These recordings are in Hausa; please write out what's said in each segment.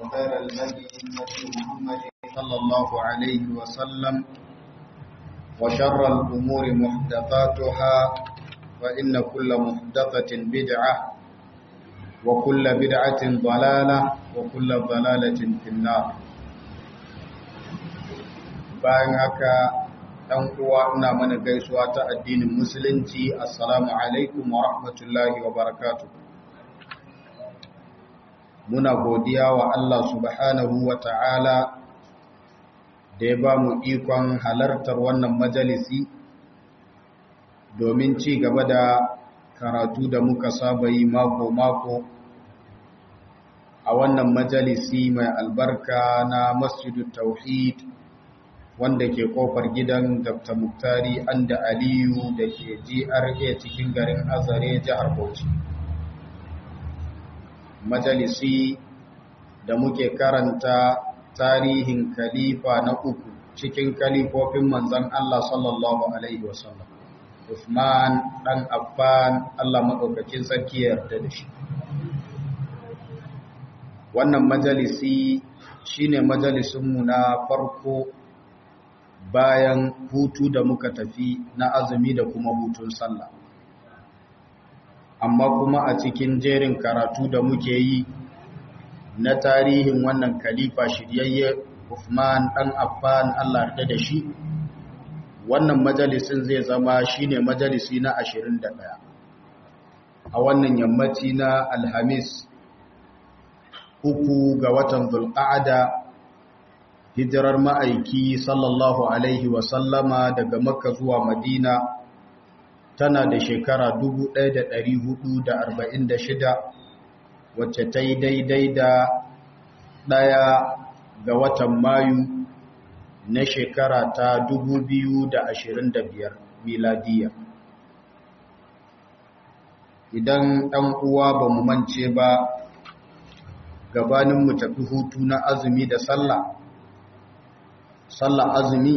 وخير الهدي هدي محمد صلى الله عليه وسلم وشر الأمور محدثاتها فإن كل محدثة بدعة وكل بدعة ضلالة وكل ضلالة في النار bayan haka ɗan uwa ina mana gaisuwa ta addinin musulunci assalamu alaikum wa rahmatullahi wa barakatuh muna godiya wa Allah subhanahu wa ta'ala da ya ba mu ikon halartar wannan majalisi domin ci gaba da karatu da muka saba yi mako-mako a wannan majalisi mai albarka na masjidu tauhid wanda ke kofar gidan dr muktari anda aliyu da ke gra cikin garin azare jihar bauchi majalisi da muke karanta tarihin kalifa na uku cikin kalifofin manzan Allah sallallahu Alaihi wasallam. Uthman ɗan Affan Allah maɗaukakin sarki yarda da shi. Wannan majalisi shine majalisunmu na farko bayan hutu da muka tafi na azumi da kuma hutun sallah. Amma kuma a cikin jerin karatu da muke yi na tarihin wannan kalifa shiryayye Uthman ɗan Affan Allah yarda da shi wannan majalisin zai zama shine majalisi na 21 a wannan yammaci na Alhamis uku ga watan Zulqa'ada hijirar ma'aiki sallallahu alaihi wa sallama daga Makka zuwa Madina tana da shekara 1446 wacce ta yi daidai da ɗaya ga watan mayu na shekara ta 2025 miladiya idan ɗan uwa ba mu mance ba gabanin mu tafi hutu na azumi da sallah sallah azumi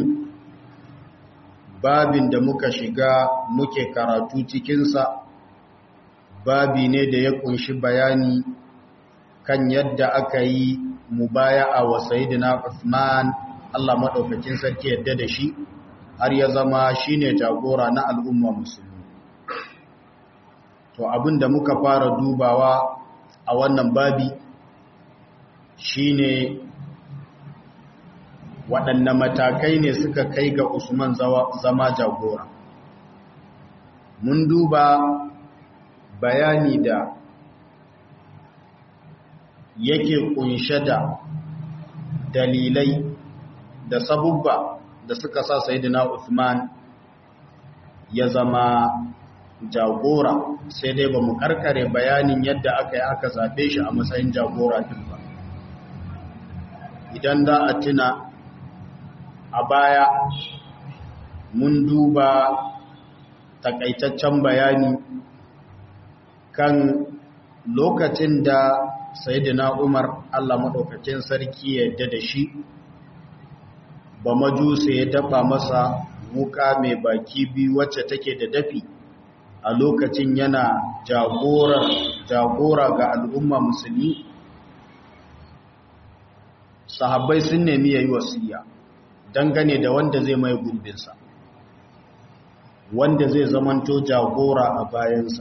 babin da muka shiga muke karatu cikinsa babi ne da ya kunshi bayani kan yadda aka yi mubaya'a wa sayyidina Uthman Allah madaukakin sarki yadda da shi har ya zama shine jagora na al'umma musulmi to abinda muka fara dubawa a wannan babi shine waɗanne matakai ne suka kai ga Usman zama jagora mun duba bayani da yake kunshe da dalilai da sabubba da suka sa Sayyidina Uthman ya zama jagora sai dai ba mu karkare bayanin yadda aka yi aka zaɓe shi a matsayin jagora din ba idan da a tuna a baya mun duba takaitaccen bayani kan lokacin da sayidina umar allah maɗaukacin sarki ya yadda da shi ba majusa ya dafa masa wuka mai baki biyu wacce take da dafi a lokacin yana jagora ga al'umma musulmi sahabbai sun nemi ya yi wasiya dangane da wanda zai mai gurbinsa wanda zai zamanto jagora a bayansa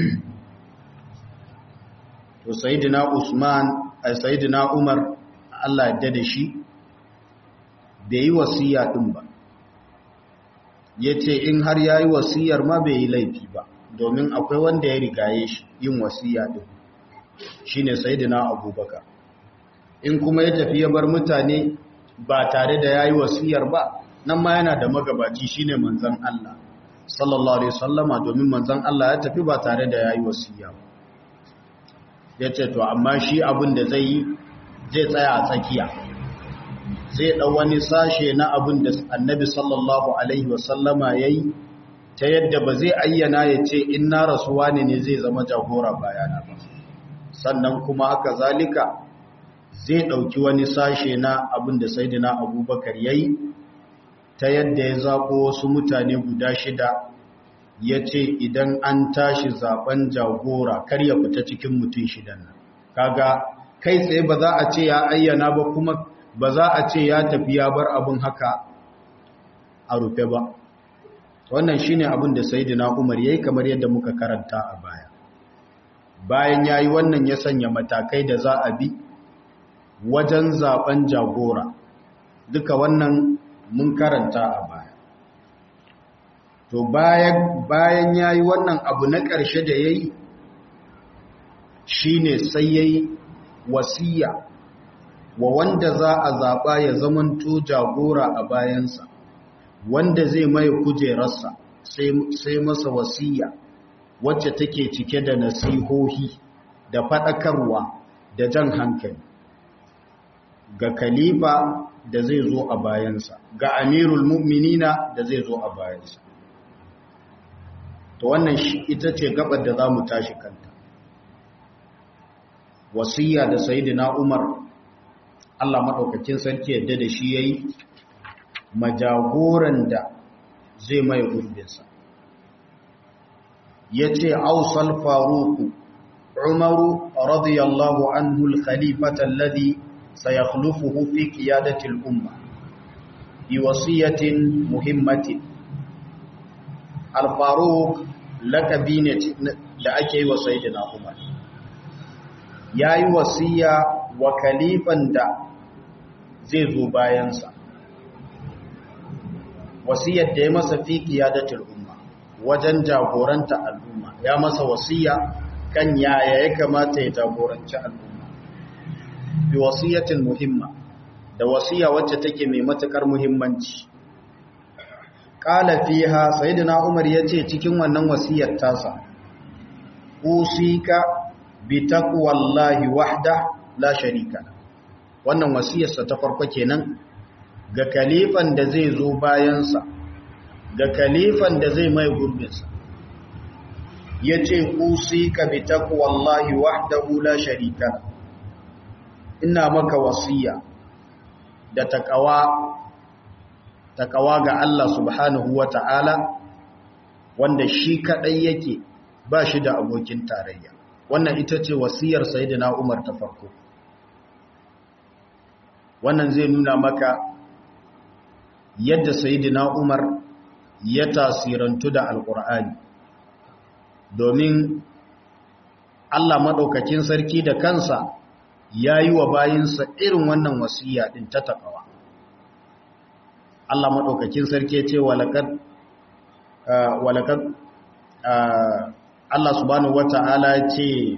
to sayidina Usman ai sayidina Umar Allah ya da shi bai yi wasiya din ba yace in har yayi wasiyar ma bai yi laifi ba domin akwai wanda ya rigaye shi yin wasiya din shine sayidina Abubakar in kuma ya tafi ya bar mutane ba tare da yayi wasiyar ba nan ma yana da magabaci shine manzon Allah sallallahu alaihi wasallama domin manzon Allah ya tafi ba tare da yayi wasiya ba ya ce to amma shi abin da zai yi zai tsaya a tsakiya zai ɗau wani sashe na abin da annabi sallallahu alaihi wasallama ya yi ta yadda ba zai ayyana ya ce in na rasuwa ne ne zai zama jagora bayana ba sannan kuma haka zalika zai ɗauki wani sashe na abin da saidina abubakar ya yi ta yadda ya zaɓo wasu mutane guda shida ya ce idan an tashi zaben jagora kar ya fita cikin mutum shidan nan kaga kai tsaye ba za a ce ya ayyana ba kuma ba za a ce ya tafi ya bar abin haka a rufe ba wannan shine abin da sayyidina Umar yayi kamar yadda muka karanta a baya bayan yayi wannan ya sanya matakai da za a bi wajen zaben jagora duka wannan mun karanta a baya to bayan bayan yayi wannan abu na ƙarshe da yayi shine sai yayi wasiya wa wanda za a zaba ya zamanto jagora a bayansa wanda zai mai kujerarsa sai masa wasiya wacce take cike da nasihohi da faɗakarwa da jan hankali ga khalifa da zai zo a bayansa ga amirul mu'minina da zai zo a bayansa to wannan ita ce gabar da za mu tashi kanta wasiya da sayidina umar Allah maɗaukakin sarki yadda da shi ya yi majagoran da zai mai gurbinsa ya ce ausal faruku umaru radiyallahu anhu al-khalifata alladhi sayakhlufuhu fi qiyadati al-umma bi wasiyatin muhimmatin al-faruq lakabi ne da ake yi wa sayyidina umar yayi wasiya wa khalifan da zai zo bayansa wasiyar da ya masa fi qiyadatul umma wajen jagoranta al'umma ya masa wasiya kan yaya ya kamata ya jagoranci al'umma bi wasiyatin muhimma da wasiya wacce take mai matukar muhimmanci qala fiha sayyidina umar yace cikin wannan wasiyar tasa usika bi taqwallahi wahda la sharika wannan wasiyarsa ta farko kenan ga kalifan da zai zo bayansa ga kalifan da zai mai gurbinsa ya ce kusi ka bi takwallahi wahdahu la sharika ina maka wasiya da takawa takawa ga Allah subhanahu wa ta'ala wanda shi kadai yake ba shi da abokin tarayya wannan ita ce wasiyar sayyidina Umar ta farko wannan zai nuna maka yadda sayidina Umar ya tasirantu da alkur'ani domin Allah maɗaukakin sarki da kansa ya yi wa bayinsa irin wannan wasiya ɗin ta taƙawa Allah maɗaukakin sarki ya ce walakad Allah subhanahu wa ta'ala ce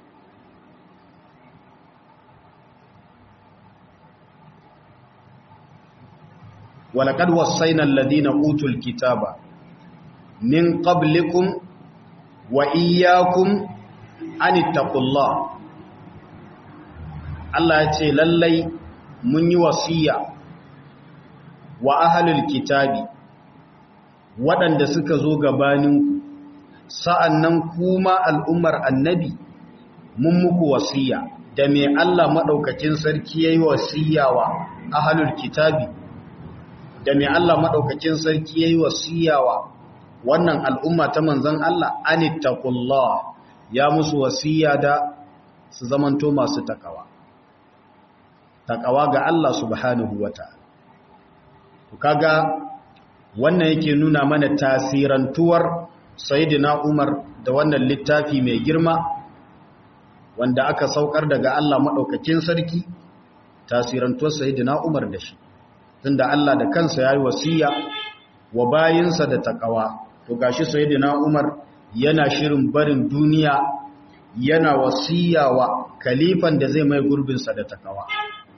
ولقد وصينا الذين اوتوا الكتاب من قبلكم واياكم ان اتقوا الله Allah ya ce lallai mun yi wasiya wa ahlul kitabi waɗanda suka zo gabaninku sa'annan kuma al'ummar annabi mun muku wasiya da me Allah madaukakin sarki yayi wasiya wa ahlul kitabi da mai Allah maɗaukakin sarki ya yi wasiyawa wannan al'umma ta manzan Allah anittakullah ya musu wasiya da su zamanto masu takawa takawa ga Allah subhanahu wa ta'ala kaga wannan yake nuna mana tasirantuwar sayidina Umar da wannan littafi mai girma wanda aka saukar daga Allah maɗaukakin sarki tasirantuwar sayidina Umar da shi tunda Allah da kansa yayi wasiya wa bayinsa da takawa to gashi sayyidina Umar yana shirin barin duniya yana wasiya wa kalifan da zai mai gurbin sa da takawa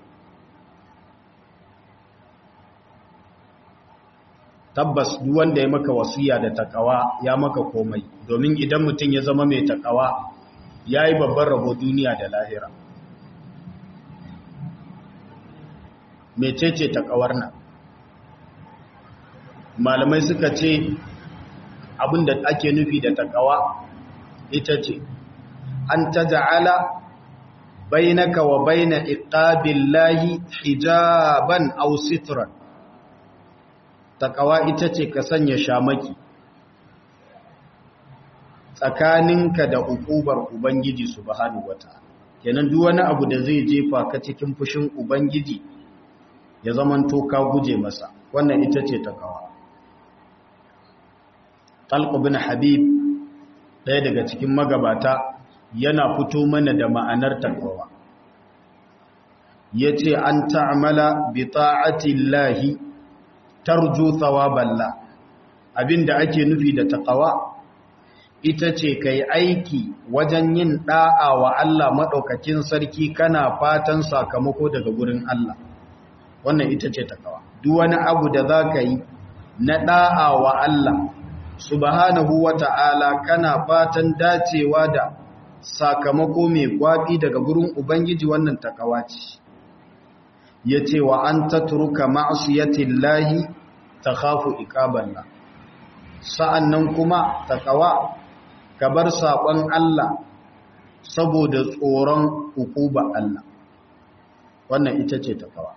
tabbas duk wanda ya maka wasiya da takawa ya maka komai domin idan mutum ya zama mai takawa yayi babban rabo duniya da lahira mecece takawar nan malamai suka ce abinda ake nufi da takawa ita ce an taja'ala bainaka wa baina iqabillahi hijaban aw sitran takawa ita ce ka sanya shamaki tsakaninka da hukubar ubangiji subhanahu wataala kenan duk wani abu da zai jefa ka cikin fushin ubangiji ya zamanto ka guje masa wannan ita ce takawa talq bin habib ɗaya daga cikin magabata yana fito mana da ma'anar takawa yace an ta'amala bi ta'ati llahi tarju thawaballa abinda ake nufi da takawa ita ce kai aiki wajen yin da'a wa Allah madaukakin sarki kana fatan sakamako daga gurin Allah wannan ita ce takawa duk wani abu da zaka yi na da'a wa Allah subhanahu wata'ala kana fatan dacewa da sakamako mai gwabi daga gurin ubangiji wannan takawa ce yace wa an tatruka ma'siyatillahi takhafu iqaballah sa'annan kuma takawa ka bar saƙon Allah saboda tsoron hukuba Allah wannan ita ce takawa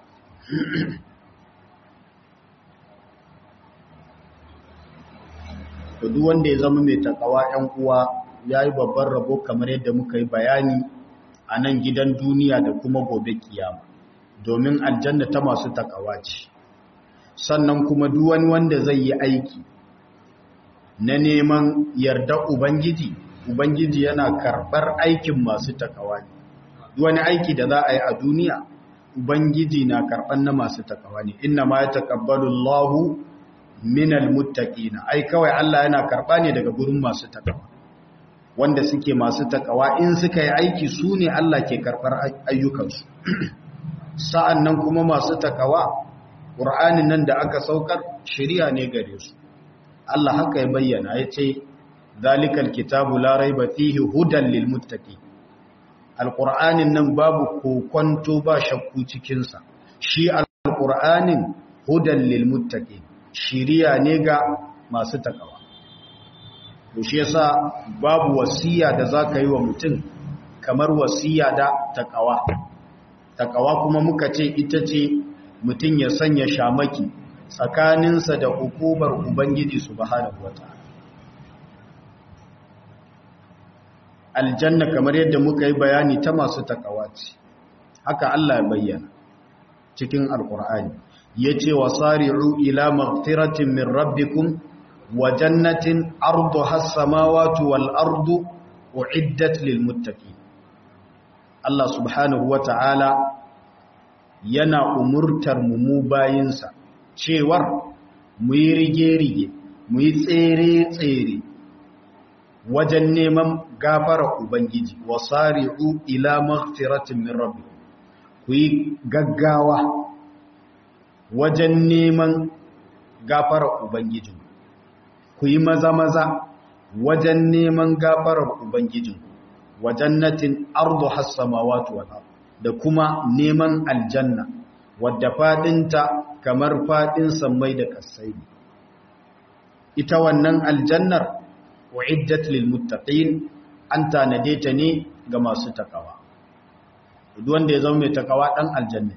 duk wanda ya zama mai takawa ‘yan uwa ya yi babban rabo kamar yadda muka yi bayani a nan gidan duniya da kuma gobe kiyama domin aljanna ta masu takawa ce sannan kuma duk wani wanda zai yi aiki na neman yarda Ubangiji, Ubangiji yana karɓar aikin masu takawa ne. Wani aiki da za a yi a duniya, Ubangiji na karɓar na masu takawa ne, inna ma ya taƙabbalu Allahu minal muttaƙina, ai kawai Allah yana karɓa ne daga gurin masu takawa. Wanda suke masu takawa in suka yi aiki su ne Allah ke karɓar ayyukansu. Sa'an nan kuma masu takawa, ƙur'anin nan da aka saukar, shirya ne gare su. Allah haka ya bayyana ya ce zalikal kitabu la raiba fihi hudan lil muttaqi alqur'anin nan babu kokonto ba shakku cikin sa shi alqur'anin hudan lil muttaqi shiriya ne ga masu takawa to shi yasa babu wasiya da zaka yi wa mutum kamar wasiya da takawa takawa kuma muka ce ita ce mutum ya sanya shamaki tsakaninsa da hukumar Ubangiji subhanahu wata'ala aljanna kamar yadda muka yi bayani ta masu takawa ce haka Allah ya bayyana cikin alkur'ani yace wasari'u ila maghfiratin min rabbikum wa jannatin arduha as-samawati wal ardu uiddat lil muttaqin Allah subhanahu wata'ala yana umurtar mu mu bayinsa cewar mu yi rige-rige mu yi tsere-tsere wajen neman gafara Ubangiji wa sari'u ila maghfiratin min rabbi ku yi gaggawa wajen neman gafara Ubangiji ku yi maza-maza wajen neman gafarar Ubangiji wa jannatin ardu hassamawatu wal da kuma neman aljanna wadda fadinta kamar fadin sammai da kasai ita wannan aljannar wa'iddat lil muttaqin an tanade ta ne ga masu takawa duk wanda ya zama mai takawa dan aljanna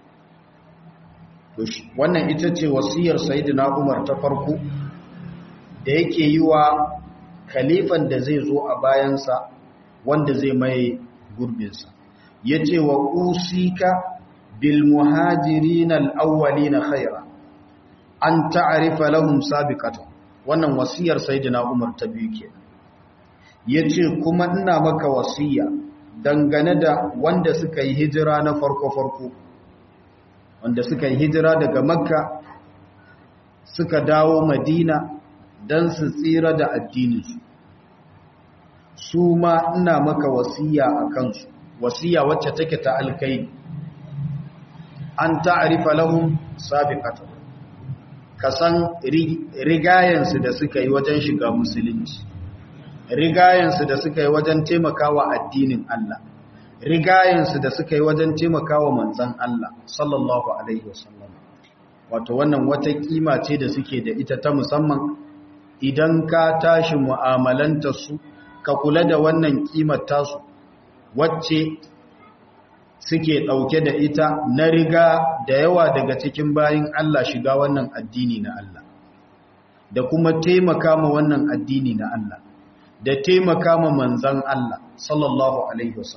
to shi wannan ita ce wasiyar sayyidina Umar ta farko da yake yi wa khalifan da zai zo a bayansa wanda zai mai gurbinsa yace wa usika بالمهاجرين الأولين خيرا أن تعرف لهم سابقة wannan wasiyar sayyidina Umar ta biyu ke yace kuma ina maka wasiya dangane da wanda suka yi hijira na farko farko wanda suka yi hijira daga Makka suka dawo Madina dan su tsira da addinin su su ma ina maka wasiya akan su wasiya wacce take ta alkai an ta'arifa lahum sabiqatan ka san rigayensu da suka yi wajen shiga musulunci rigayensu da suka yi wajen taimakawa addinin Allah rigayensu da suka yi wajen taimakawa manzon Allah sallallahu alaihi wasallam wato wannan wata kima ce da suke da ita ta musamman idan ka tashi mu'amalanta su ka kula da wannan kimar tasu wacce suke ɗauke da ita na riga da yawa daga cikin bayin Allah shiga wannan addini na Allah da kuma taimaka ma wannan addini na Allah da taimaka ma manzan Allah sallallahu alaihi wasallam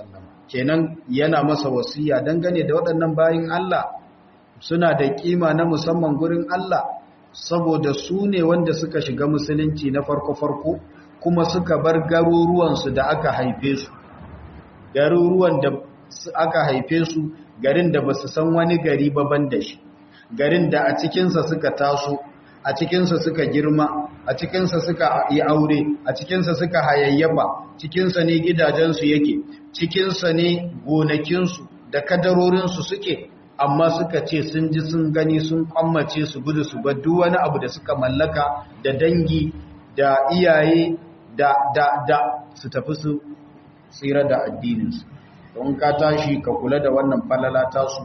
kenan yana masa wasiya dangane da waɗannan bayin Allah suna da kima na musamman gurin Allah saboda su ne wanda suka shiga musulunci na farko-farko kuma suka bar garuruwansu da aka haife su garuruwan da aka haife su garin da ba su san wani gari baban da shi garin da a cikinsa suka taso a cikinsa suka girma a cikinsa suka yi aure a cikinsa suka hayayyafa cikinsa ne gidajensu yake cikinsa ne gonakinsu da kadarorinsu suke amma suka ce sun ji sun gani sun kwammace su gudu su bar duk wani abu da suka mallaka da dangi da iyaye da da da su tafi su tsira da addininsu don ka tashi ka kula da wannan falala tasu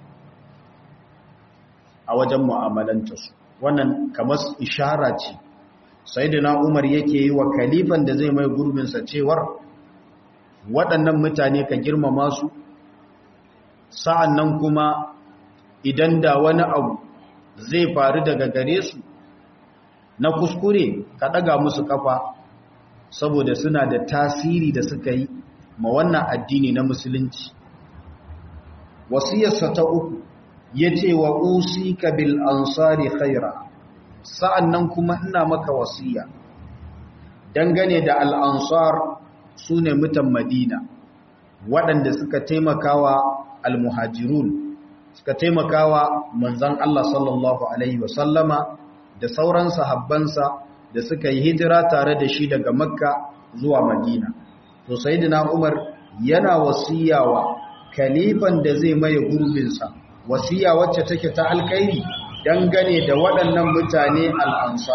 a wajen mu'amalantarsu wannan kamar ishara ce sayyidina Umar yake yi wa kalifan da zai mai gurbinsa cewar waɗannan mutane ka girmama su sa'an nan kuma idan da wani abu zai faru daga gare su na kuskure ka ɗaga musu kafa saboda suna da tasiri da suka yi ma wannan addini na musulunci wasiyarsa ta uku ya ce wa usika bil ansari khaira sa'an nan kuma ina maka wasiya dangane da al'ansar su ne mutan madina waɗanda suka taimakawa al-muhajirun suka taimakawa manzan Allah sallallahu Alaihi wasallama da sauran sahabbansa da suka yi hijira tare da shi daga makka zuwa madina to sayyidina umar yana wasiyawa kalifan da zai maye gurbinsa wasiya wacce take ta alkairi dangane da waɗannan mutane al'ansa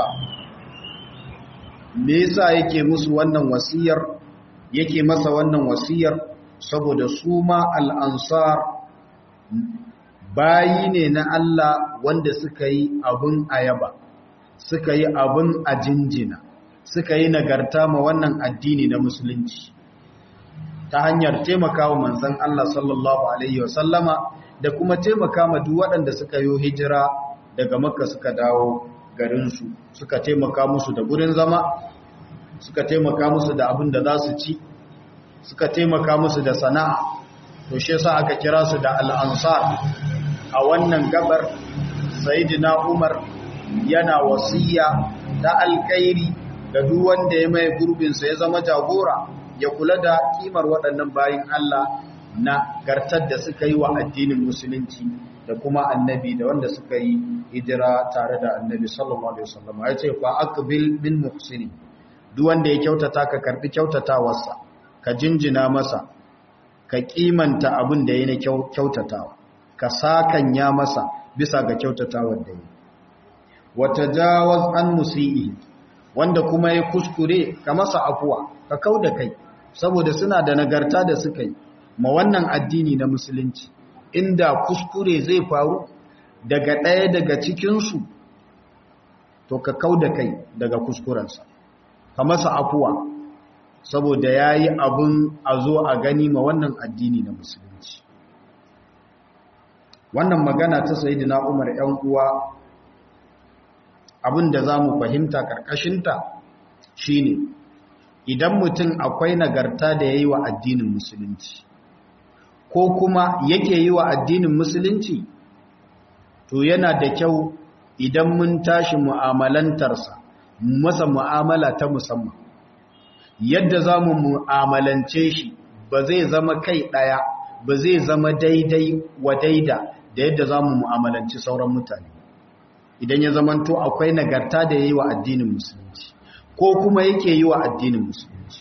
me yasa yake musu wannan wasiyar yake masa wannan wasiyar saboda su ma al'ansar bayi ne na Allah wanda suka yi abin ayaba suka yi abin a jinjina suka yi nagarta ma wannan addini na musulunci ta hanyar taimakawa manzan Allah sallallahu Alaihi wasallama da kuma taimaka ma duk waɗanda suka yi hijira daga makka suka dawo garinsu suka taimaka musu da gurin zama suka taimaka musu da abin da za su ci suka taimaka musu da sana'a to shi yasa aka kira su da al'ansar a wannan gabar sayyidina Umar yana wasiya ta alkairi da duk wanda ya mai gurbinsa ya zama jagora ya kula da kimar waɗannan bayin Allah na gartar da suka yi wa addinin musulunci da kuma annabi da wanda suka yi hijira tare da annabi sallallahu alaihi wasallam ya ce fa aqbil min muhsini duk wanda ya kyautata ka karbi kyautatawarsa ka jinjina masa ka kimanta abin da yana kyautatawa ka sakanya masa bisa ga kyautatawar da yi wata jawaz an musi'i wanda kuma ya kuskure ka masa afuwa ka kau da kai saboda suna da nagarta da suka yi ma wannan addini na musulunci inda kuskure zai faru daga ɗaya daga cikinsu to ka kau da kai daga kuskurensa ka masa afuwa saboda ya yi abin a zo a gani ma wannan addini na musulunci wannan magana ta sayi na umar ‘yan uwa abin da za mu fahimta ƙarƙashinta shi ne idan mutum akwai nagarta da ya yi wa addinin musulunci ko kuma yake yi wa addinin musulunci to yana da kyau idan mun tashi mu'amalantarsa masa mu'amala ta musamman yadda za mu mu'amalance shi ba zai zama kai ɗaya ba zai zama daidai wa daida da yadda za mu mu'amalanci sauran mutane idan ya zamanto akwai nagarta da ya yi wa addinin musulunci ko kuma yake yi wa addinin musulunci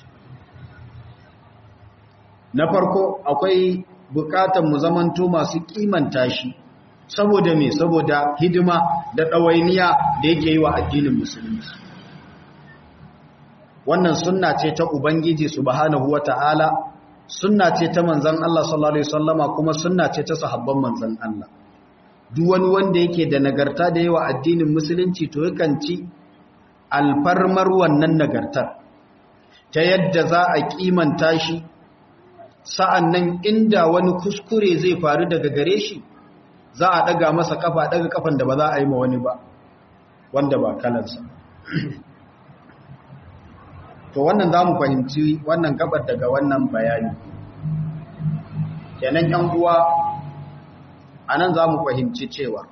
na farko akwai bukatan mu zamanto masu kimanta shi saboda me saboda hidima da ɗawainiya da yake yi wa addinin musulunci wannan sunna ce ta ubangiji subhanahu wata'ala sunna ce ta manzon Allah sallallahu alaihi wasallama kuma sunna ce ta sahabban manzon Allah duk wani wanda yake da nagarta da yawa addinin musulunci to yakan ci alfarmar wannan nagartar ta yadda za a kimanta shi sa'annan inda wani kuskure zai faru daga gare shi za a daga masa kafa daga kafan da ba za a yi ma wani ba wanda ba kalansa to wannan za mu fahimci wannan gabar daga wannan bayani kenan yan uwa anan za mu fahimci cewa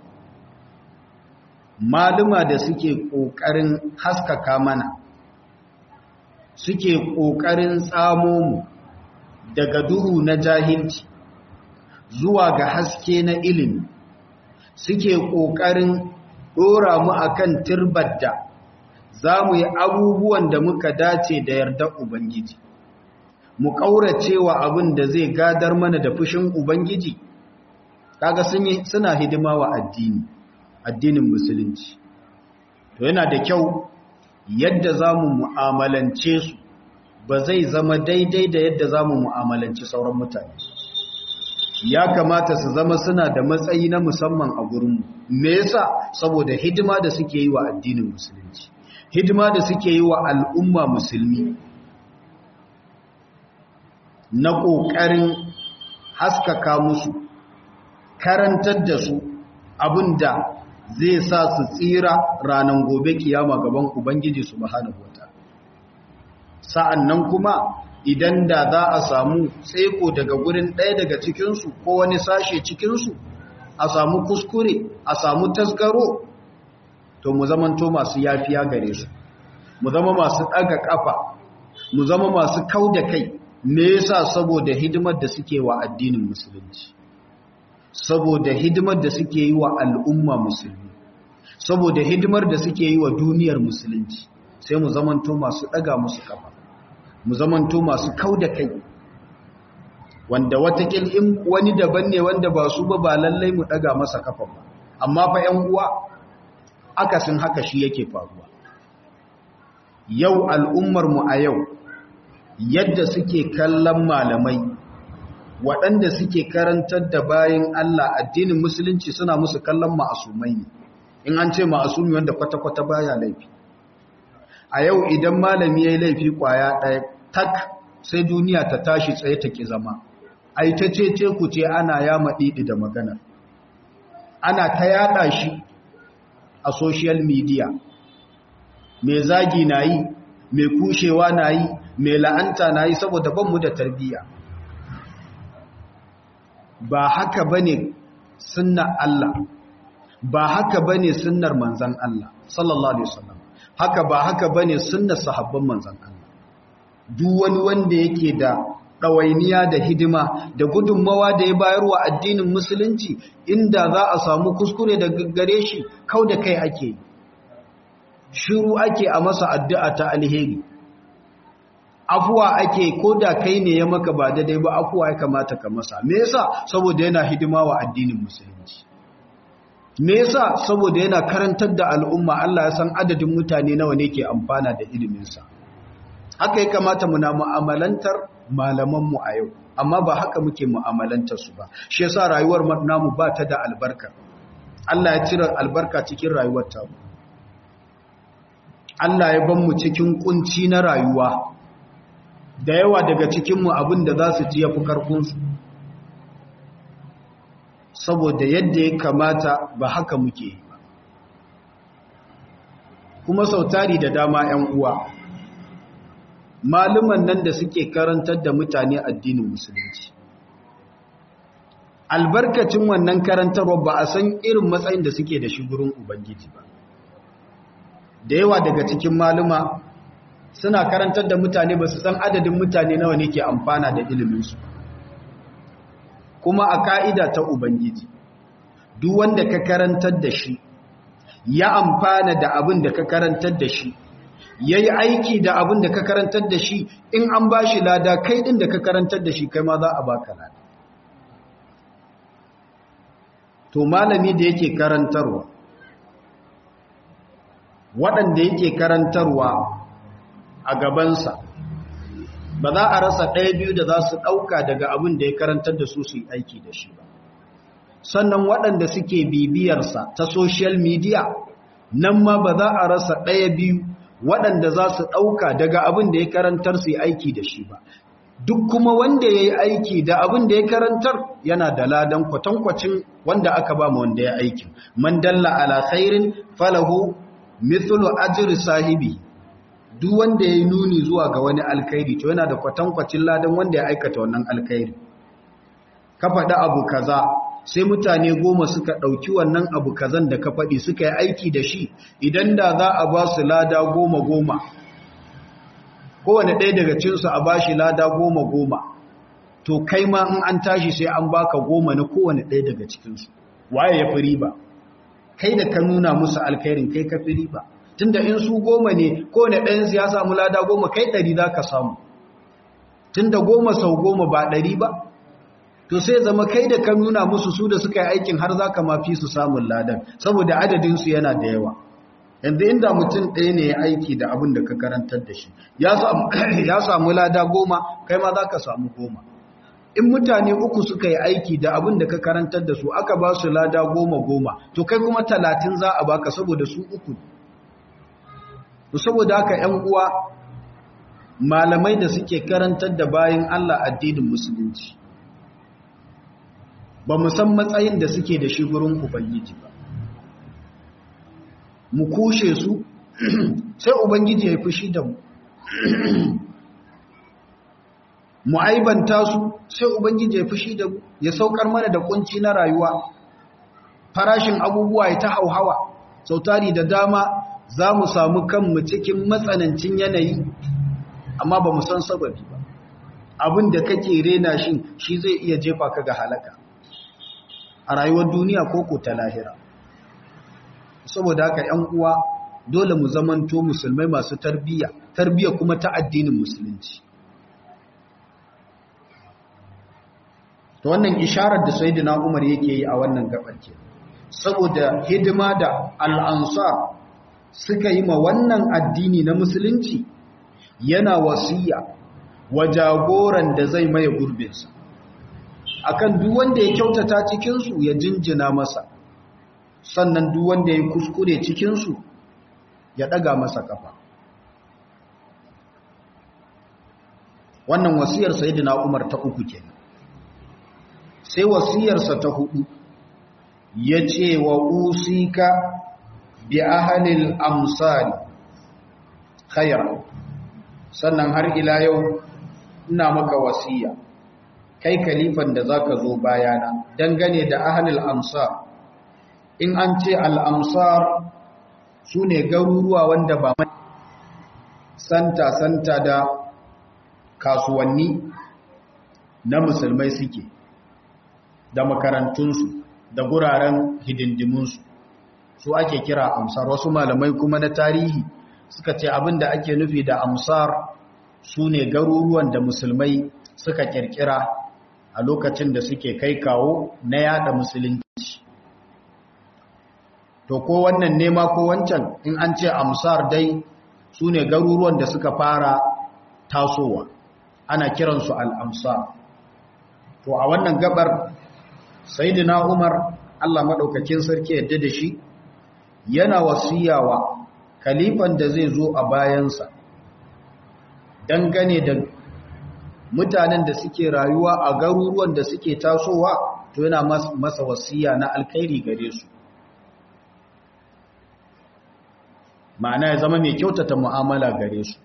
maluma da suke ƙoƙarin haskaka mana suke ƙoƙarin tsamo mu daga duhu na jahilci zuwa ga haske na ilimi suke ƙoƙarin ɗora mu akan turbar da za mu yi abubuwan da muka dace da yarda Ubangiji mu ƙaurace wa abin da zai gadar mana da fushin Ubangiji kaga suna hidima wa addini addinin musulunci to yana da kyau yadda za mu mu'amalance su ba zai zama daidai da yadda za mu mu'amalanci sauran mutane ya kamata su zama suna da matsayi na musamman a gurinmu me yasa saboda hidima da suke yi wa addinin musulunci hidima da suke yi wa al'umma musulmi na ƙoƙarin haskaka musu karantar da su abinda zai sa su tsira ranar gobe kiyama gaban Ubangiji subhanahu wataala sa'annan kuma idan da za a samu tseko daga gurin ɗaya daga cikinsu ko wani sashe cikinsu a samu kuskure a samu tasgaro to mu zamanto masu yafiya gare su mu zama masu ɗaga ƙafa mu zama masu kau da kai me yasa saboda hidimar da suke wa addinin musulunci saboda hidimar da suke yi wa al'umma musulmi saboda hidimar da suke yi wa duniyar musulunci sai mu zamanto masu ɗaga musu kafa mu zamanto masu kau da kai wanda watakil in wani daban ne wanda ba su ba ba lallai mu ɗaga masa kafa ba amma fa ‘yan uwa akasin haka shi yake faruwa yau al'ummarmu a yau yadda suke kallon malamai waɗanda suke karantar da bayan Allah addinin musulunci suna musu kallon ma'asumai ne in an ce ma'asumi wanda kwata-kwata baya laifi a yau idan malami ya yi laifi kwaya ɗaya tak sai duniya ta tashi tsaye ta ki zama ai ta ce ce ku ce ana yama ɗiɗi da magana ana ta yaɗa shi a social media mai zagi na yi mai kushewa na yi mai la'anta na yi saboda banmu da tarbiyya ba haka bane sunnar Allah ba haka bane sunnar manzon Allah sallallahu alaihi wasallam haka ba haka bane sunnar sahabban manzon Allah duk wani wanda yake da ɗawainiya da hidima da gudunmawa da ya bayarwa addinin musulunci inda za a samu kuskure da gare shi kau da kai ake shiru ake a masa addu'a ta alheri afuwa ake ko da kai ne ya maka ba daidai ba afuwa ya kamata ka masa me yasa saboda yana hidima wa addinin musulunci me yasa saboda yana karantar da al'umma Allah ya san adadin mutane nawa ne ke amfana da iliminsa haka ya kamata muna mu'amalantar malamanmu a yau amma ba haka muke mu'amalantar su ba shi yasa rayuwar namu ba ta da albarka Allah ya cire albarka cikin rayuwar ta Allah ya ban mu cikin kunci na rayuwa da yawa daga cikinmu abin da za su ji ya fi karfinsu saboda yadda ya kamata ba haka muke yi ba kuma sautari da dama 'yan uwa maluman nan da suke karantar da mutane addinin musulunci albarkacin wannan karantarwa ba a san irin matsayin da suke da shi gurin ubangiji ba da yawa daga cikin maluma suna karantar da mutane ba su san adadin mutane nawa ne ke amfana da iliminsu kuma a ka'ida ta ubangiji duk wanda ka karantar da shi ya amfana da abin da ka karantar da shi ya yi aiki da abin da ka karantar da shi in an ba shi lada kai ɗin da ka karantar da shi kai ma za a baka lada to malami da yake karantarwa waɗanda yake karantarwa a gabansa ba za a rasa ɗaya biyu da za su ɗauka daga abin da ya karantar da su su yi aiki da shi ba sannan waɗanda suke bibiyarsa ta social media nan ma ba za a rasa ɗaya biyu waɗanda za su ɗauka daga abin da ya karantar su yi aiki da shi ba duk kuma wanda ya yi aiki da abin da ya karantar yana da ladan kwatankwacin wanda aka ba wanda ya aikin man dalla ala khairin falahu mithlu ajri sahibi duk wanda ya yi nuni zuwa ga wani alkhairi to yana da kwatankwacin ladan wanda ya aikata wannan alkhairi ka faɗi abu kaza sai mutane goma suka ɗauki wannan abu kazan da ka faɗi suka yi aiki da shi idan da za a ba su lada goma goma kowane ɗaya daga cinsu a ba shi lada goma goma to kai ma in an tashi sai an baka goma na kowane ɗaya daga cikinsu waye ya fi riba kai da ka nuna musu alkhairin kai ka fi riba tunda in su goma ne kowane ɗayansu ya samu lada goma kai ɗari za ka samu tunda goma sau goma ba ɗari ba to sai zama kai da ka nuna musu su da suka yi aikin har za ka mafi su samun ladan saboda adadinsu yana da yawa yanzu inda mutum ɗaya ne ya aiki da abin da ka karantar da shi ya samu lada goma kai ma za ka samu goma in mutane uku suka yi aiki da abin da ka karantar da su aka ba su lada goma goma to kai kuma talatin za a baka saboda su uku saboda haka ‘yan uwa malamai da suke karantar da bayan Allah addinin musulunci ba mu san matsayin da suke da shi gurin ubangiji ba mu kushe su sai ubangiji ya fushi da mu mu aibanta su sai ubangiji ya fushi da mu ya saukar mana da kunci na rayuwa farashin abubuwa ya ta hauhawa sautari da dama za mu samu kanmu cikin matsanancin yanayi amma ba mu san sababi ba abin da kake rena shi shi zai iya jefa ka ga halaka a rayuwar duniya ko ko ta lahira saboda haka ‘yan uwa dole mu zamanto musulmai masu tarbiyya tarbiyya kuma ta addinin musulunci to wannan isharar da sayyidina Umar yake yi a wannan gabar ke saboda hidima da al'ansar suka yi ma wannan addini na musulunci yana wasiya wa jagoran da zai maye gurbinsa akan duk wanda ya kyautata cikinsu ya jinjina masa sannan duk wanda ya kuskure cikinsu ya ɗaga masa kafa wannan wasiyar sayyidina Umar ta uku kenan sai wasiyarsa ta hudu ya ce wa usika bi ahalil amsari khayra sannan har ila yau ina maka wasiya kai kalifan da zaka zo bayana dangane da ahalil amsar in an ce al-amsar sune garuruwa wanda ba santa santa da kasuwanni na musulmai suke da makarantunsu da guraren hidindimunsu su ake kira amsar wasu malamai kuma na tarihi suka ce abin da ake nufi da amsar su ne garuruwan da musulmai suka kirkira a lokacin da suke kai kawo na yada musulunci to ko wannan nema ko wancan in an ce amsar dai su ne garuruwan da suka fara tasowa ana kiransu al'amsar to a wannan gabar sayyidina Umar Allah madaukakin sarki yadda da shi yana wasiyawa kalifan da zai zo a bayansa dangane da mutanen da suke rayuwa a garuruwan da suke tasowa to yana masa wasiya na alkhairi gare su ma'ana ya zama mai kyautata mu'amala gare su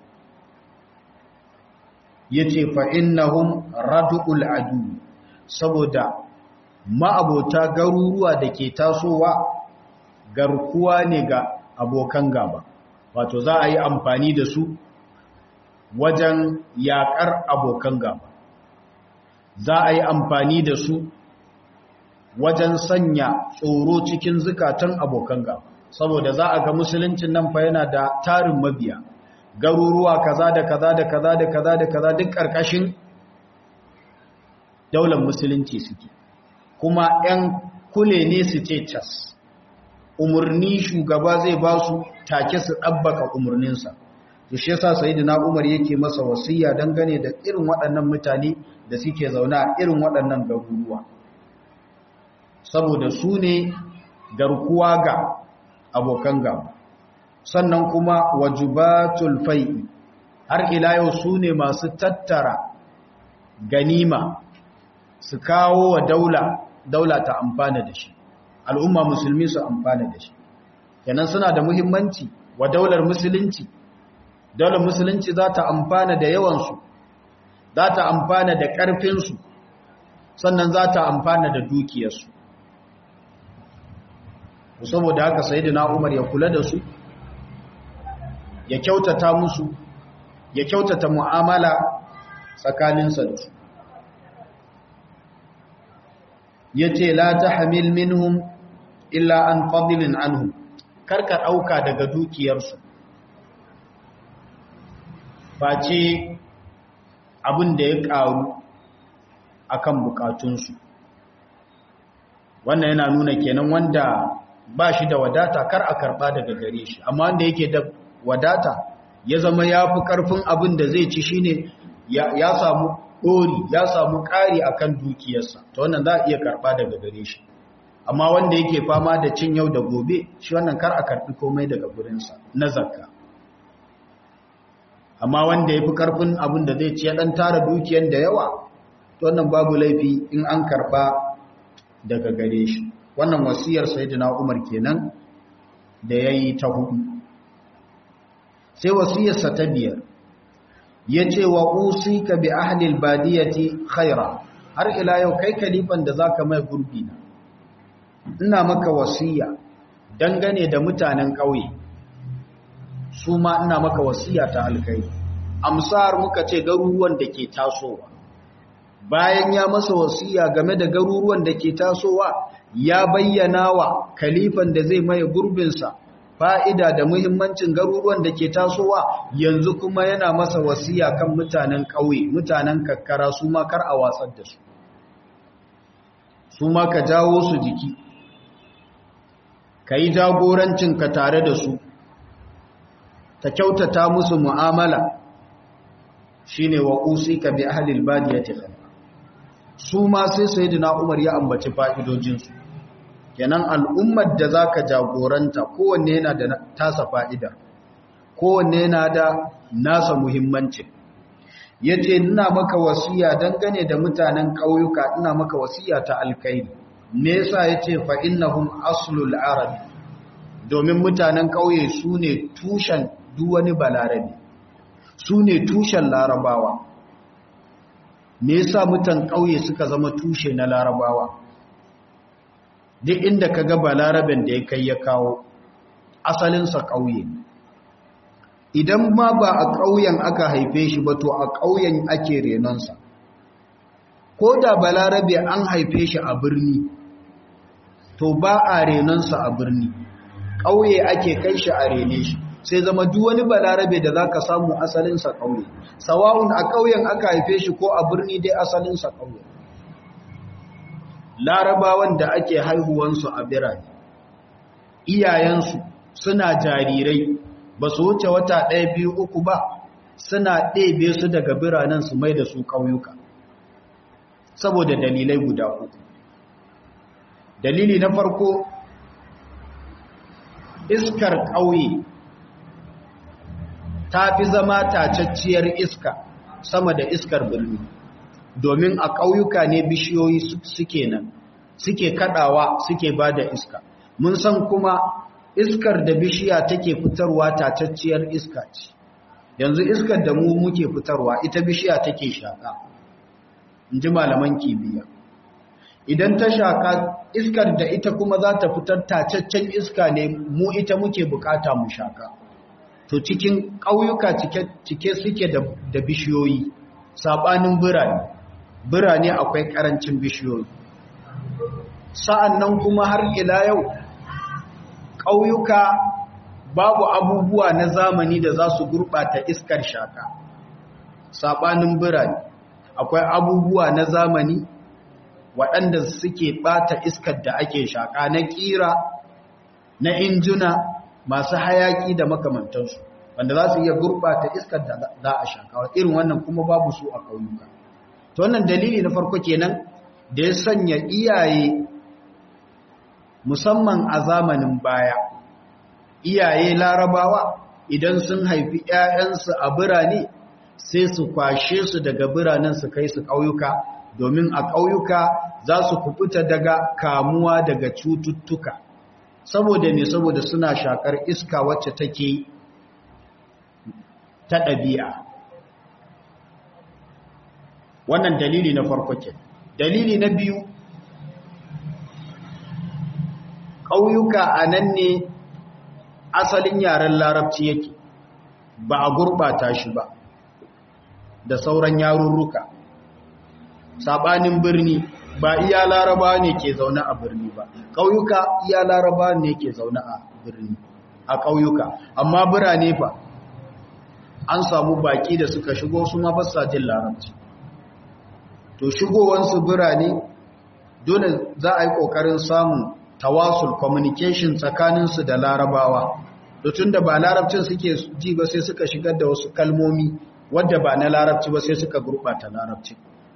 yace fa innahum radul adu saboda ma'abota garuruwa da ke tasowa garkuwa ne ga abokan gaba wato za a yi amfani da su wajen yakar abokan gaba za a yi amfani da su wajen sanya tsoro cikin zukatan abokan gaba saboda za a ga musuluncin nan fa yana da tarin mabiya garuruwa kaza da kaza da kaza da kaza da kaza duk karkashin daular musulunci suke kuma 'yan kule ne su ce cas umarni shugaba zai ba su take su ɗabbaka umarninsa to shi yasa sayyidina Umar yake masa wasiya dangane da irin waɗannan mutane da suke zauna a irin waɗannan garuruwa saboda su ne garkuwa ga abokan gaba sannan kuma wajubatul fai'i har ila yau su ne masu tattara ganima su kawo wa daula daula ta amfana da shi al'umma musulmi su amfana da shi kenan suna da muhimmanci wa daular musulunci daular musulunci za ta amfana da yawansu za ta amfana da ƙarfinsu sannan za ta amfana da dukiyarsu saboda haka sayyidina Umar ya kula da su ya kyautata musu ya kyautata mu'amala tsakaninsa da su yace la tahmil minhum illa an fadlin anhum karka dauka daga dukiyarsu face abin da ya karu akan bukatunsu wannan yana nuna kenan wanda ba shi da wadata kar a karba daga gare shi amma wanda yake da wadata ya zama ya fi karfin abin da zai ci shine ya samu ɗori ya samu ƙari akan dukiyarsa ta wannan za a iya karba daga gare shi amma wanda yake fama da cin yau da gobe shi wannan kar a karbi komai daga gurinsa na zakka amma wanda ya fi karfin abin da zai ci ya ɗan tara dukiyar da yawa to wannan babu laifi in an karba daga gare shi wannan wasiyar sayyidina Umar kenan da yayi ta hudu sai wasiyarsa ta biyar yace wa usika bi ahli albadiyati khaira har ila yau kai kalifan da zaka mai gurbi na ina maka wasiya dangane da mutanen kauye su ma ina maka wasiya ta alkai amsar muka ce garuruwan da ke tasowa bayan ya masa wasiya game da garuruwan da ke tasowa ya bayyana wa kalifan da zai maye gurbinsa fa'ida da muhimmancin garuruwan da ke tasowa yanzu kuma yana masa wasiya kan mutanen ƙauye mutanen kakkara su ma kar a watsar da su su ma ka jawo su jiki ka yi jagorancinka tare da su ta kyautata musu mu'amala shine wa usika bi ahlil badiyati khair su ma sai sayyidina Umar ya ambaci fa'idojinsu kenan al'ummar da zaka jagoranta kowanne yana da tasa fa'ida kowanne yana da nasa muhimmanci yace ina maka wasiya dangane da mutanen ƙauyuka ina maka wasiya ta alkairi me yasa yace fa innahum aslul arab domin mutanen ƙauye sune tushen duk wani balarabi sune tushen larabawa me yasa mutan ƙauye suka zama tushe na larabawa duk inda ka ga balaraben da ya kai ya kawo asalinsa ƙauye idan ma ba a ƙauyen aka haife shi ba to a ƙauyen ake renonsa ko da balarabe an haife shi a birni to ba a renonsa a birni ƙauye ake kai shi a rene shi sai zama duk wani balarabe da za ka samu asalinsa ƙauye sawa'un a ƙauyen aka haife shi ko a birni dai asalinsa ƙauye larabawan da ake haihuwansu a birane iyayensu suna jarirai ba su wuce wata ɗaya biyu uku ba suna ɗebe su daga biranen su mai da su ƙauyuka saboda dalilai guda uku dalili na farko iskar ƙauye ta fi zama tacacciyar iska sama da iskar birni domin a ƙauyuka ne bishiyoyi suke nan suke kadawa suke ba da iska mun san kuma iskar da bishiya take fitarwa tacacciyar iska ce yanzu iskar da mu muke fitarwa ita bishiya take shaka in ji malaman kimiyya idan ta shaka iskar da ita kuma za ta fitar tacaccen iska ne mu ita muke bukata mu shaka to cikin ƙauyuka cike suke da bishiyoyi saɓanin birane birane akwai ƙarancin bishiyoyi sa'an nan kuma har ila yau ƙauyuka babu abubuwa na zamani da za su gurɓata iskar shaka saɓanin birane akwai abubuwa na zamani waɗanda suke ɓata iskar da ake shaka na ƙira na injuna masu hayaƙi da makamantansu wanda za su iya gurɓata iskar da za a shaka irin wannan kuma babu su a ƙauyuka to wannan dalili na farko kenan da ya sanya iyaye musamman a zamanin baya iyaye larabawa idan sun haifi 'ya'yansu a birane sai su kwashe su daga biranen su kai su ƙauyuka domin a ƙauyuka za su kubuta daga kamuwa daga cututtuka saboda ne saboda suna shakar iska wacce take ta ɗabi'a wannan dalili na farko ke dalili na biyu ƙauyuka a nan ne asalin yaren larabci yake ba a gurɓata shi ba da sauran yarurruka saɓanin birni ba iya laraba ne ke zaune a birni ba ƙauyuka iya laraba ne ke zaune a birni a ƙauyuka amma birane fa an samu baƙi da suka shigo su ma fasa jin larabci to shigowansu birane dole za a yi ƙoƙarin samun tawasul communication tsakaninsu da larabawa da tun da ba larabcin suke ji ba sai suka shigar da wasu kalmomi wadda ba na larabci ba sai suka gurɓata larabci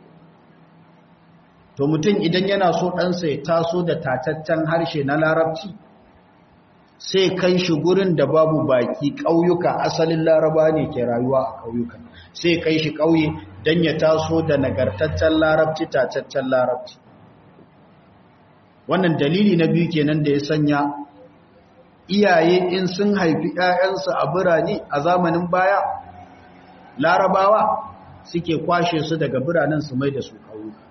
to mutum idan yana so ɗansa ya taso da tataccen harshe na larabci sai kai shi gurin da babu baki ƙauyuka asalin laraba ne ke rayuwa a ƙauyuka sai kai shi ƙauye don ya taso da nagartaccen larabci tataccen larabci wannan dalili na biyu kenan da ya sanya iyaye in sun haifi 'ya'yansu a birane a zamanin baya larabawa suke kwashe su daga biranen su mai da su ƙauyuka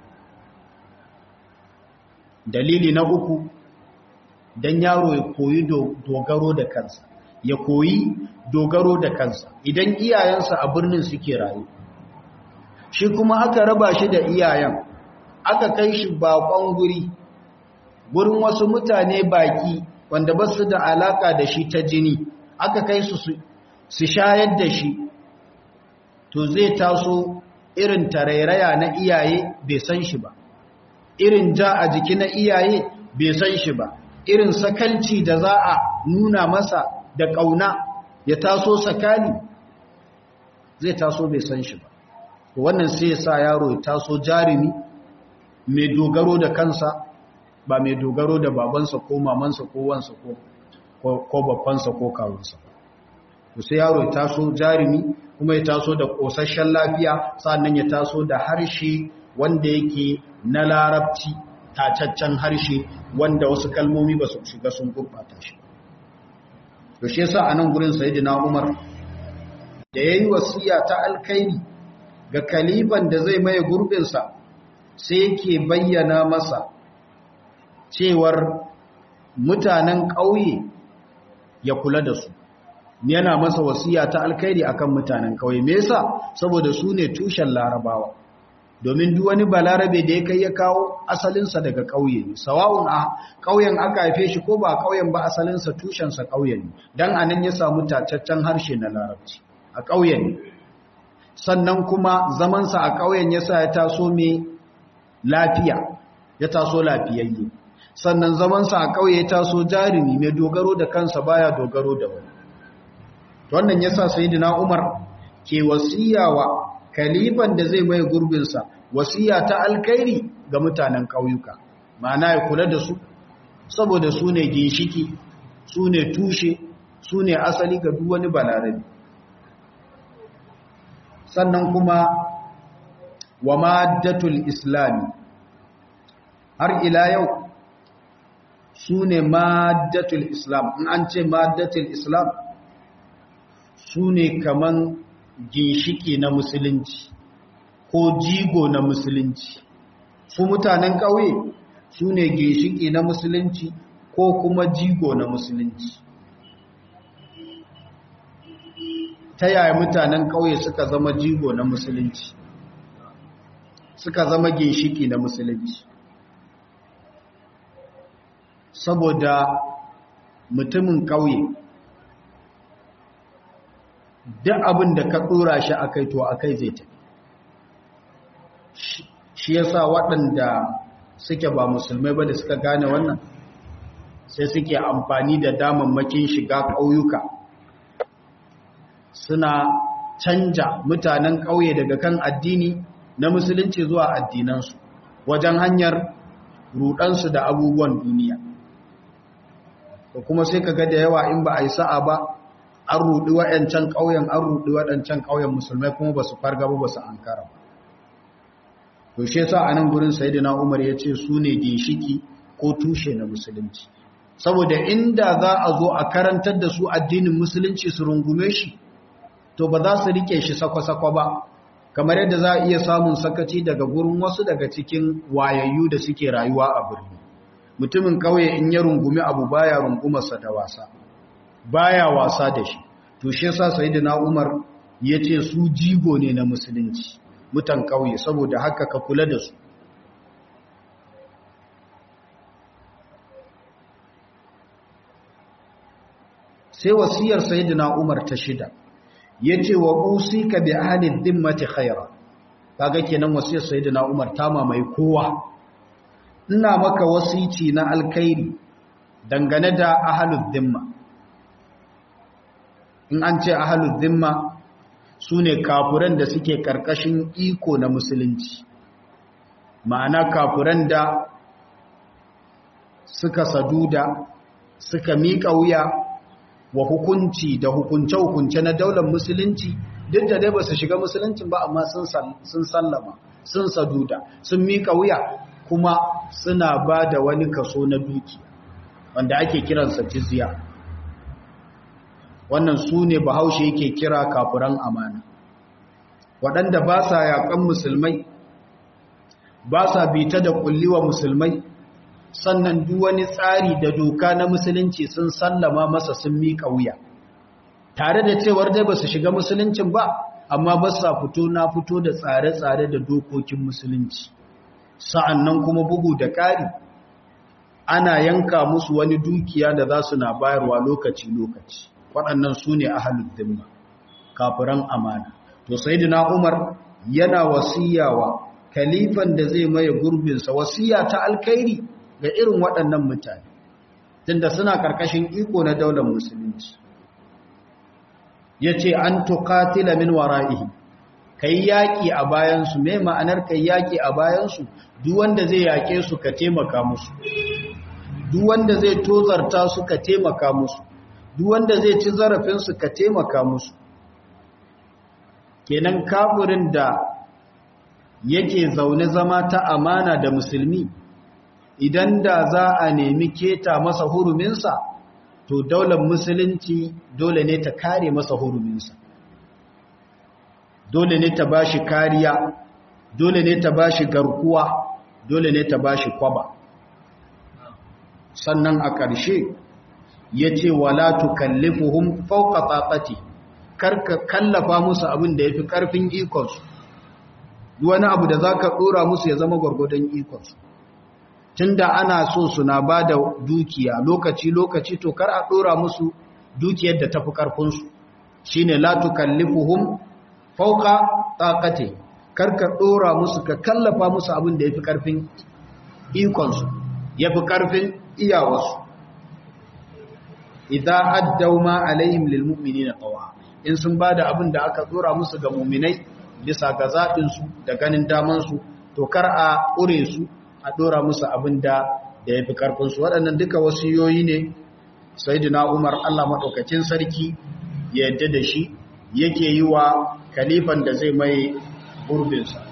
dalili na uku don yaro ya koyi dogaro da kansa ya koyi dogaro da kansa idan iyayensa a birnin suke rayu shi kuma aka raba shi da iyayen aka kai shi bakon guri gurin wasu mutane baki wanda ba su da alaka da shi ta jini aka kai su su shayar da shi to zai taso irin tarairaya na iyaye bai san shi ba irin ja a jiki na iyaye bai san shi ba irin sakalci da za a nuna masa da ƙauna ya taso sakali zai taso bai san shi ba wannan sai ya sa yaro ya taso jarumi mai dogaro da kansa ba mai dogaro da babansa ko mamansa ko wansa ko babbansa ko kawunsa to sai yaro ya taso jarumi kuma ya taso da ƙosasshen lafiya sannan ya taso da harshe wanda yake na larabci tacaccen harshe wanda wasu kalmomi ba su shiga sun gurɓata shi to shi yasa a nan gurin sayyidina Umar da yayi wasiya ta alkairi ga kaliban da zai maye gurbinsa sai yake bayyana masa cewar mutanen ƙauye ya kula da su yana masa wasiya ta alkairi akan mutanen ƙauye me yasa saboda su ne tushen larabawa domin duk wani balarabe da ya kai ya kawo asalinsa daga ƙauye ne sawa'un a ƙauyen aka haife shi ko ba ƙauyen ba asalinsa tushensa ƙauye ne don a nan ya samu tacaccen harshe na larabci a ƙauye ne sannan kuma zamansa a ƙauyen ya sa ya taso mai lafiya ya taso lafiyayye sannan zamansa a ƙauye ya taso jarumi mai dogaro da kansa baya dogaro da wani wannan ya sa sayidina umar ke wasiyawa kalifan da zai mai gurbinsa wasiya ta alkairi ga mutanen ƙauyuka ma'ana ya kula da su saboda su ne ginshiki su ne tushe su ne asali ga duk wani balarabi sannan kuma wa maddatul islami har ila yau su ne maddatul islam in an ce maddatul islam su ne kaman ginshiki na musulunci ko jigo na musulunci su mutanen ƙauye su ne ginshiki na musulunci ko kuma jigo na musulunci ta yaya mutanen ƙauye suka zama jigo na musulunci suka zama ginshiki na musulunci saboda mutumin ƙauye duk abin da ka ɗora shi a kai to a kai zai tafi shi ya sa waɗanda suke ba musulmai ba da suka gane wannan sai suke amfani da damammakin shiga ƙauyuka suna canja mutanen ƙauye daga kan addini na musulunci zuwa addinansu wajen hanyar rudansu da abubuwan duniya ko kuma sai ka ga da yawa in ba a yi sa'a ba an rudi waɗancan ƙauyen an rudi waɗancan ƙauyen musulmai kuma ba su farga ba ba su ankara ba to shi yasa a nan gurin sayyidina Umar ya ce su ne ginshiki ko tushe na musulunci saboda inda za a zo a karantar da su addinin musulunci su rungume shi to ba za su rike shi sako-sako ba kamar yadda za a iya samun sakaci daga gurin wasu daga cikin wayayyu da suke rayuwa a birni mutumin kauye in ya rungumi abu baya rungumarsa da wasa baya wasa da shi to shi yasa sayyidina Umar yace su jigo ne na musulunci mutan kauye saboda haka ka kula da su sai wasiyar sayyidina Umar ta shida yace wa usika bi ahli dhimmati khaira kaga kenan wasiyar sayyidina Umar ta mamaye kowa ina maka wasici na alkhairi dangane da ahlul dhimma in an ce ahlul dhimma sune kafuran da suke karkashin iko na musulunci ma'ana kafuran da suka saduda suka miƙa wuya wa hukunci da hukunce-hukunce na daular musulunci duk da dai ba su shiga musuluncin ba amma sun sallama sun saduda sun miƙa wuya kuma suna ba da wani kaso na duki wanda ake kiransa jizya wannan su ne bahaushe yake kira kafuran amana waɗanda ba sa yaƙan musulmai ba sa bita da ƙulliwa musulmai sannan duk wani tsari da doka na musulunci sun sallama masa sun miƙa wuya tare da cewar dai ba su shiga musuluncin ba amma ba sa fito na fito da tsare-tsare da dokokin musulunci sa'annan kuma bugu da ƙari ana yanka musu wani dukiya da za su na bayarwa lokaci-lokaci waɗannan su ne ahalud dimma kafiran amana to sayyidina umar yana wasiyawa kalifan da zai maye gurbinsa wasiya ta alkhairi ga irin waɗannan mutane tunda suna ƙarƙashin iko na daular musulunci ya ce an tukatila min wara'ihi kai yaƙi a bayansu mai ma'anar kai yaƙi a bayansu duk wanda zai yaƙe su ka taimaka musu duk wanda zai tozarta su ka taimaka musu duk wanda zai ci zarafinsu ka taimaka musu kenan kafirin da yake zaune zama ta amana da musulmi idan da za a nemi keta masa huruminsa to daular musulunci dole ne ta kare masa huruminsa dole ne ta bashi kariya dole ne ta bashi garkuwa dole ne ta bashi kwaba sannan a ƙarshe ya ce wala tukallifuhum fawqa taqati karka kallafa musu abin da yafi karfin ikonsu wani abu da zaka dora musu ya zama gurgurdan ikonsu tunda ana so suna ba da dukiya lokaci-lokaci to kar a ɗora musu dukiyar da tafi ƙarfinsu shi ne latu kallifuhum fauka tsakate kar ka ɗora musu ka kallafa musu abin da ya fi ƙarfin ikonsu ya fi ƙarfin iyawarsu idan addau ma alaihim lilmu'mini na ƙawa in sun ba da abin da aka ɗora musu ga muminai bisa ga zaɓinsu da ganin damansu to kar a ƙure su a ɗora musu abin da da ya fi ƙarfinsu waɗannan duka wasiyoyi ne sai umar allah maɗaukacin sarki ya yadda da shi yake yi wa kalifan da zai mai gurbinsa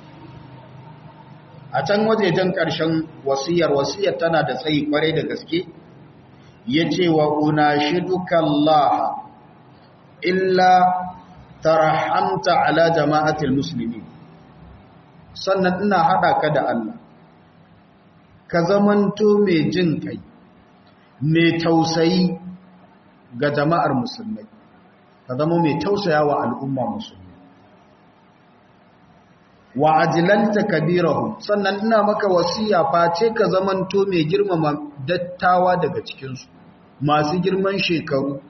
a can wajejen ƙarshen wasiyar wasiyar tana da tsayi ƙwarai da gaske ya ce wa una shi dukallaha illa tarahamta ala jama'atul musulmi sannan ina haɗa ka da Allah ka zamanto mai jin kai mai tausayi ga jama'ar musulmai ka zama mai tausaya wa al'umma musulmai wa ajilanta kabirahu sannan ina maka wasiya face ka zamanto mai girmama dattawa daga cikinsu masu girman shekaru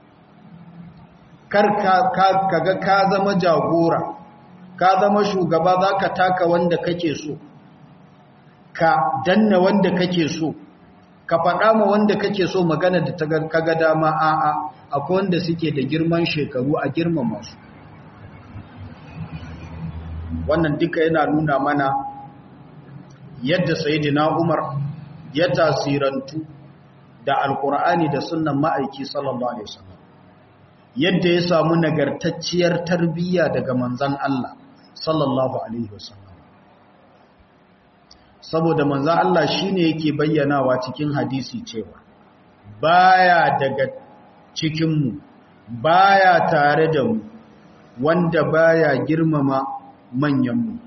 kar ka ga ka zama jagora ka zama shugaba za ka taka wanda kake so ka danna wanda kake so ka faɗa ma wanda kake so magana da ta kaga dama a'a akwai wanda suke da girman shekaru a girmama su wannan duka yana nuna mana yadda sayyidina Umar ya tasirantu da alkur'ani da sunnan ma'aiki sallallahu alaihi wasallam yadda ya samu nagartacciyar tarbiyya daga manzon Allah sallallahu alaihi wasallam saboda manzon Allah shine yake bayyanawa cikin hadisi cewa baya daga cikin mu baya tare da mu wanda baya girmama manyanmu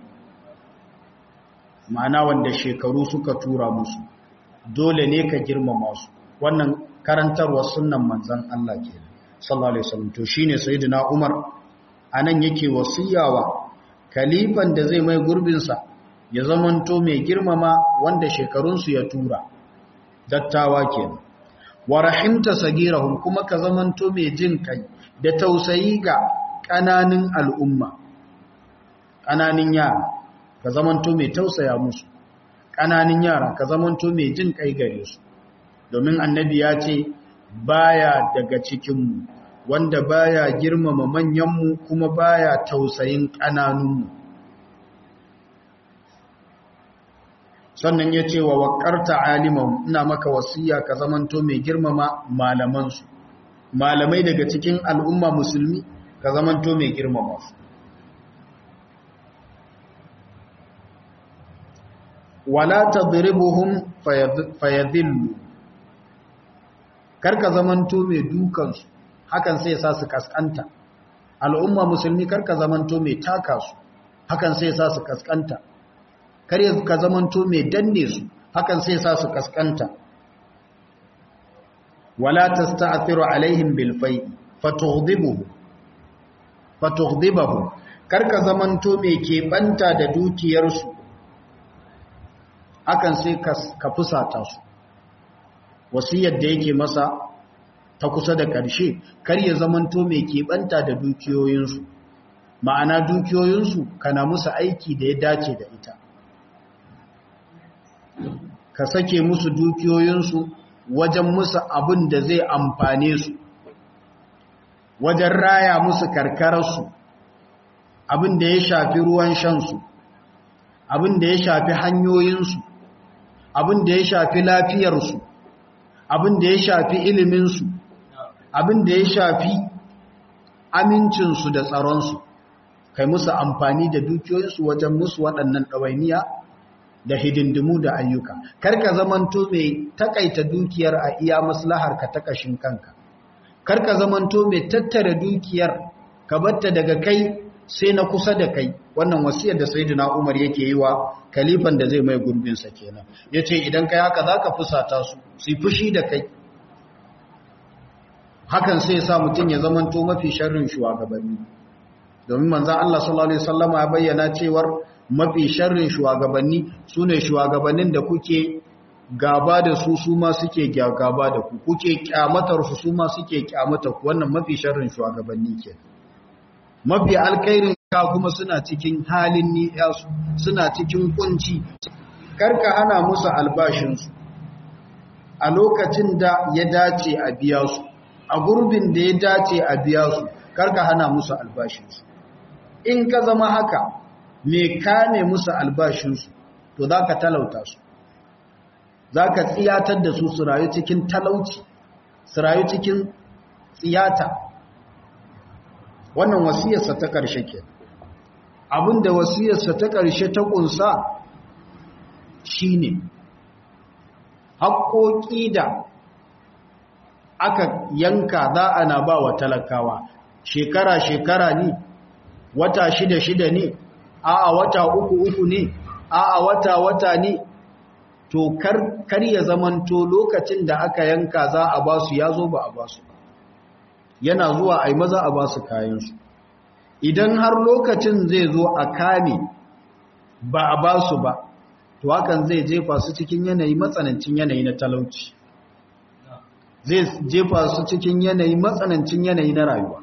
ma'ana wanda shekaru suka tura musu dole ne ka girmama su wannan karantarwar sunnan manzan Allah ke sallallahu alaihi wasallam to shine sayyidina Umar anan yake wasiyawa kalifan da zai mai gurbin sa ya zamanto mai girmama wanda shekarunsu ya tura dattawa kenan wa rahimta sagirahum kuma ka zamanto mai jin kai da tausayi ga kananin al'umma kananin yara ka zamanto mai tausaya musu kananin yara ka zamanto mai jin kai gare su domin annabi ya ce baya daga cikinmu wanda baya girmama manyanmu kuma baya tausayin kananunmu sannan ya ce wa waƙarta aliman ina maka wasiya ka zamanto mai girmama malamansu malamai daga cikin al'umma musulmi ka zamanto mai girmama su wala tadribuhum fayadhillu karka zamanto mai dukansu hakan sai sa su kaskanta al'umma musulmi karka zamanto mai taka su hakan sai sa su kaskanta kar ka zamanto mai danne su hakan sai sa su kaskanta wala tasta'thiru alaihim bil fai fatughdibuhu fatughdibuhu kar ka zamanto mai keɓanta da dukiyarsu hakan sai ka fusata su wasiyar da yake masa ta kusa da ƙarshe kar ya zamanto mai keɓanta da dukiyoyinsu ma'ana dukiyoyinsu kana musu aiki da ya dace da ita ka sake musu dukiyoyinsu wajen musu abin da zai amfane su wajen raya musu karkararsu abin da ya shafi ruwan shansu abin da ya shafi hanyoyinsu abin da ya shafi lafiyarsu abin da ya shafi iliminsu abin da ya shafi amincinsu da tsaronsu kai musu amfani da dukiyoyinsu wajen musu waɗannan ɗawainiya da hidindimu da ayyuka karka zamanto mai takaita dukiyar a iya maslahar ka ta kashin kanka karka zamanto mai tattara dukiyar ka batta daga kai sai na kusa da kai wannan wasiyar da sayyidina Umar yake yi wa kalifan da zai mai gurbin sa kenan yace idan kai haka zaka fusata su su fushi da kai hakan sai sa mutun ya zamanto mafi sharrin shugabanni domin manzon Allah sallallahu alaihi wasallama ya bayyana cewar mafi sharrin shugabanni su ne shugabannin da kuke gaba da su su ma suke gaba da ku kuke kyamatar su su ma suke kyamata ku wannan mafi sharrin shugabanni ke mafi alkairin ka kuma suna cikin halin ni'yasu suna cikin kunci karka hana musu albashinsu a lokacin da ya dace a biya su a gurbin da ya dace a biya su karka hana musu albashinsu in ka zama haka me kame musu albashinsu to za ka talauta su za ka tsiyatar da su su rayu cikin talauci su rayu cikin tsiyata wannan wasiyarsa ta ƙarshe ke abinda wasiyarsa ta ƙarshe ta ƙunsa shi ne haƙoƙi da aka yanka za a na ba wa talakawa shekara-shekara ne wata shida-shida ne a'a wata uku uku ne a'a wata wata ne to kar kar ya zamanto lokacin da aka yanka za a ba su yazo ba a ba su yana zuwa ai maza a ba su kayan su idan har lokacin zai zo a kame ba a ba su ba to hakan zai jefa su cikin yanayi matsanancin yanayi na talauci zai jefa su cikin yanayi matsanancin yanayi na rayuwa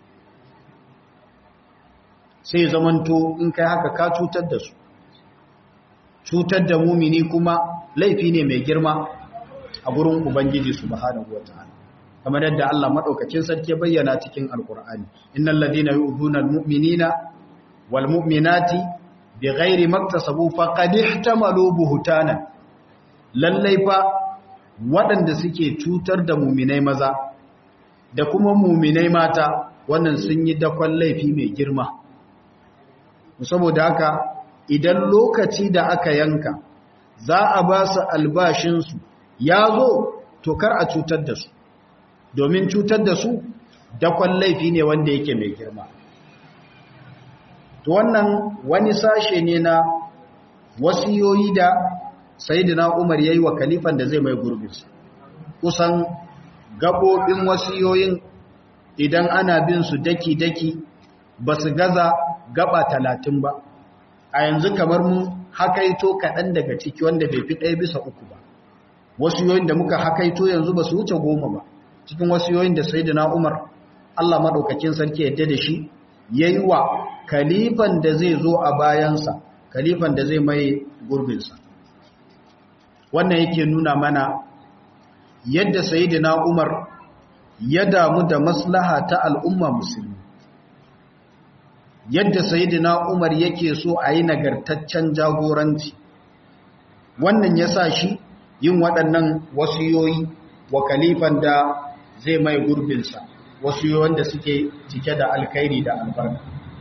sai zamanto in kai haka ka cutar da su cutar da mumini kuma laifi ne mai girma a gurin ubangiji subhanahu wataala kamar yadda Allah madaukakin sarki ya bayyana cikin alqur'ani innal ladina yu'dhuna almu'minina walmu'minati bighairi maktasabu faqad ihtamalu buhtanan lallai fa waɗanda suke cutar da muminai maza da kuma muminai mata wannan sun yi dakon laifi mai girma saboda haka idan lokaci da aka yanka za a ba su albashinsu ya zo to kar a cutar da su domin cutar da su dakon laifi ne wanda yake mai girma to wannan wani sashe ne na wasiyoyi da sayyidina Umar yayi wa kalifan da zai mai gurbinsa kusan gabobin wasiyoyin idan ana bin su daki-daki ba su gaza gaba talatin ba a yanzu kamar mu hakaito kaɗan daga ciki wanda bai fi ɗaya bisa uku ba wasiyoyin da muka hakaito yanzu ba su wuce goma ba cikin wasiyoyin da sayyidina Umar Allah maɗaukakin sarki yadda da shi yayi wa kalifan da zai zo a bayansa kalifan da zai mai gurbinsa wannan yake nuna mana yadda sayyidina Umar ya damu da maslaha ta al'umma musulmi yadda sayyidina Umar yake so a yi nagartaccen jagoranci wannan ya sa shi yin waɗannan wasiyoyi wa kalifan da zai mai gurbinsa wasiyoyin da suke cike da alkhairi da albarka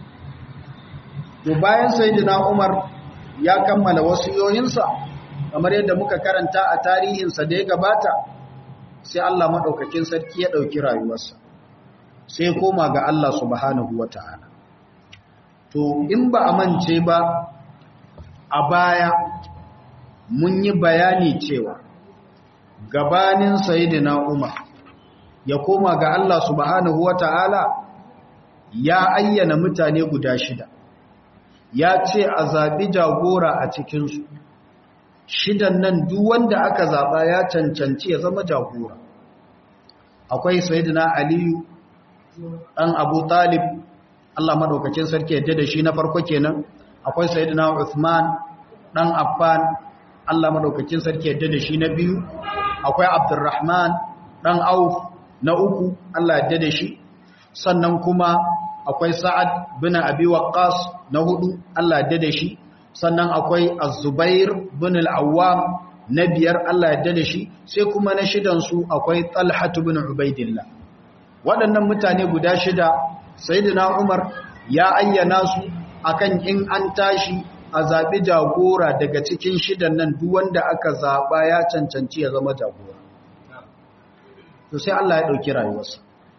to bayan sayyidina Umar ya kammala wasiyoyinsa kamar yadda muka karanta a tarihinsa da ya gabata sai Allah maɗaukakin sarki ya ɗauki rayuwarsa sai koma ga Allah subhanahu wa ta'ala to in ba a mance ba a baya mun yi bayani cewa gabanin sayidina Umar ya koma ga Allah subhanahu wa ta'ala ya ayyana mutane guda shida ya ce a zaɓi jagora a cikinsu shidan nan duk wanda aka zaɓa ya cancanci ya zama jagora akwai sayidina aliyu ɗan abu talib Allah maɗaukacin sarki yadda da shi na farko kenan akwai sayidina uthman ɗan affan Allah maɗaukacin sarki yadda da shi na biyu akwai abdurrahman ɗan auf na uku Allah yadda da shi sannan kuma akwai sa'ad bin abi waqqas na hudu Allah yadda da shi sannan akwai az-zubair bin al-awwam na biyar Allah yadda da shi sai kuma na shidan su akwai talha bin ubaidillah waɗannan mutane guda shida sayyidina umar ya ayyana su akan in an tashi a zaɓi jagora daga cikin shidan nan duk wanda aka zaɓa ya cancanci ya zama jagora to sai Allah ya ɗauki rayuwarsa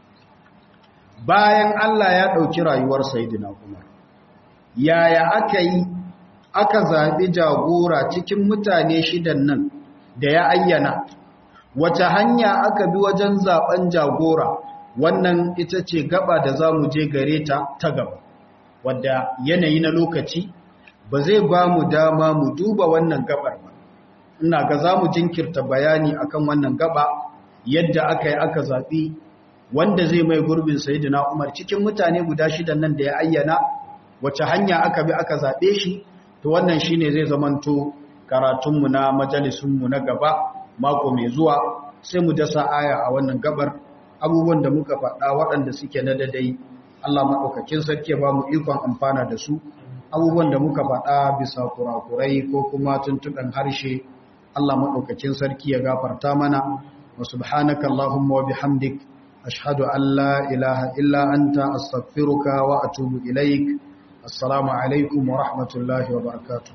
bayan Allah ya ɗauki rayuwar Sayyidina Umar yaya aka yi aka zaɓi jagora cikin mutane shidan nan da ya ayyana wace hanya aka bi wajen zaɓen jagora wannan ita ce gaba da za mu je gare ta ta gaba wadda yanayi na lokaci ba zai ba mu dama mu duba wannan gabar ba ina ga za mu jinkirta bayani akan wannan gaba yadda aka yi aka zaɓi wanda zai mai gurbin sayidina umar cikin mutane guda shidan nan da ya ayyana wace hanya aka bi aka zaɓe shi to wannan shine zai zamanto karatunmu na majalisunmu na gaba mako mai zuwa sai mu dasa aya a wannan gabar abubuwan da muka faɗa waɗanda suke na dadai Allah maɗaukakin sarki ba mu ikon amfana da su abubuwan da muka faɗa bisa kurakurai ko kuma tuntuɓen harshe Allah maɗaukakin sarki ya gafarta mana wa subhanaka Allahumma wa bihamdik ashhadu an la ilaha illa anta astaghfiruka wa atubu ilaik assalamu alaikum wa rahmatullahi wa barakatuh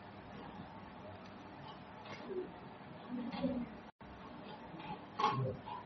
Thank you.